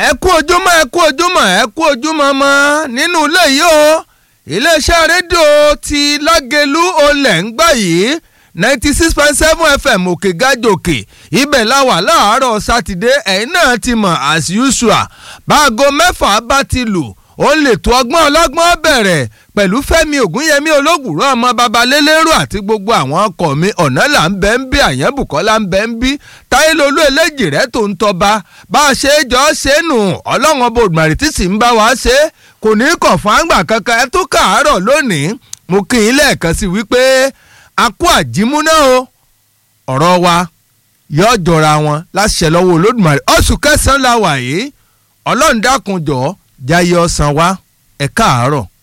ẹ kú ojúmọ́ ẹ kú ojúmọ́ ẹ kú ojúmọ́ mọ́ nínú ilé yìí o iléeṣẹ́ rédíò ti lágẹ̀lú olè ń gbà yìí ninety six point seven fm òkè gájòkè ibẹ̀ la wà láàárọ̀ sátidé ẹ̀yin náà ti mọ̀ as usual báago mẹ́fà bá ti lù ó lè tó ọgbọ́n ọlọ́gbọ́n bẹ̀rẹ̀ pẹ̀lú fẹ́mi ògúnyẹmí ológùrọ̀ ọmọ babalélérò àti gbogbo àwọn ọkọ̀ mi ọ̀nà là ń bẹ́ ń bí àyẹ̀bùkọ́lá ń bẹ́ ń bí táyélólú eléjì rẹ̀ tó ń tọba bá a ṣe é jọ ṣe é nù ọlọ́run ọba òdùmarè tí sì ń bá wa ṣe é kò ní í kàn fún àgbà kankan ẹ tó kàárọ̀ lónìí mo kí yín lẹ́ẹ̀kan sí wípé a kú àjímúná o ọ̀rọ̀ wa yóò jọra wọn láṣẹ lọ́wọ́ olódùmarè oṣù kẹsàn-án la wà yìí ọlọ́run dákun jọ̀ọ́ jayé ọ̀sán wa ẹ káàárọ̀.